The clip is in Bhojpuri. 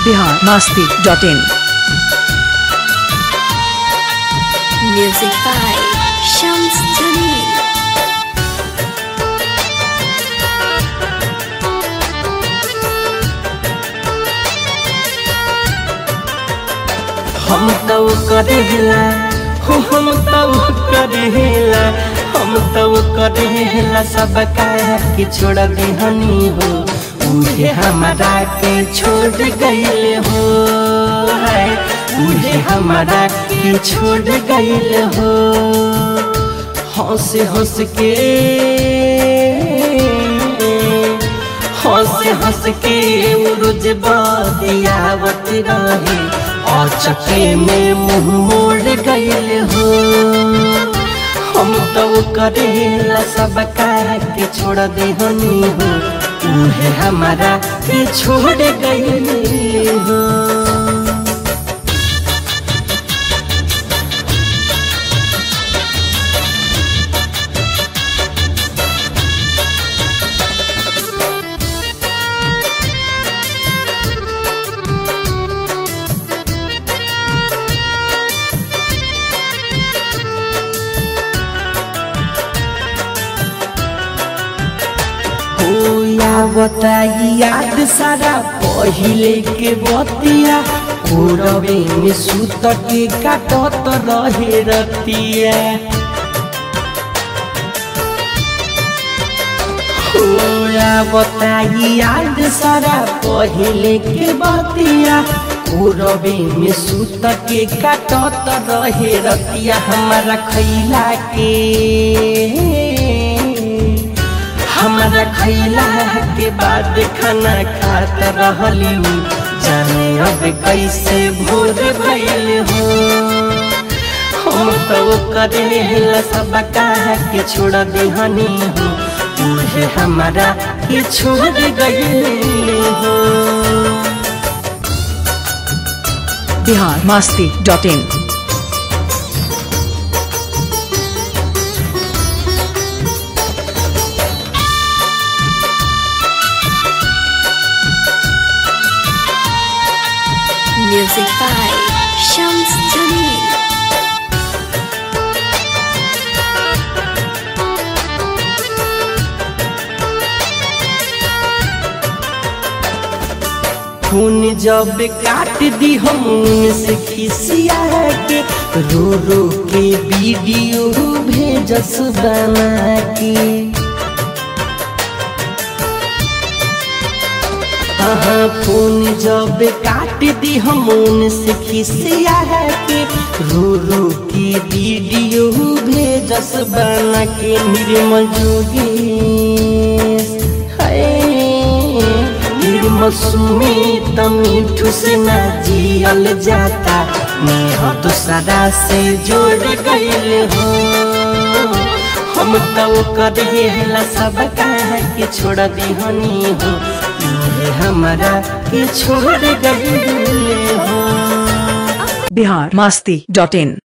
Bihar Masti dot in Music by Shams Jamil. हम तो करेला हो हम तो करेला हम तो करेला सब काया के छोड़ देहनी हो उहे हमारा के छोड़ गइल हो है उहे हमारा के छोड़ गइल हो हंस हंस के हंस हंस के उरुज बदियावत रहे और चके में मुंह मोड़ गइल हो हम तो करेला सब कह के छोड़ दे हनी हो उहे हमारा के छोड़ गइल हो हो या बताई याद सारा पहिले के बतिया कोरवे में सुत के काटत रहे रतिया हो या बताई याद सारा पहिले के बतिया कोरवे में सुत के काटत रहे रतिया हमारा खैला के हमारा खैला के बाद खाना खात रहली जाने अब कैसे भोर भइल हो हम तो करेला सब कह के छोड़ देहनी हो उहे हमारा के छोड़ गइल हो Bihar Masti dot in Music by Shams Jamil. खून जब काट दी हम से खिसिया के रो रो के वीडियो भेजस बना के हाँ खून जब काट दी हम से खिसिया के रो रो के वीडियो भेजस बना के निर्मल जोगेश हाय मौसमी मीठू से ना जियल जाता नेह दूसरा से जोड़ गइल हो हम तो करेला सब कह के छोड़ दिहनी हो ये हमारा के छोड़ गइल हो बिहार मास्ती डॉट इन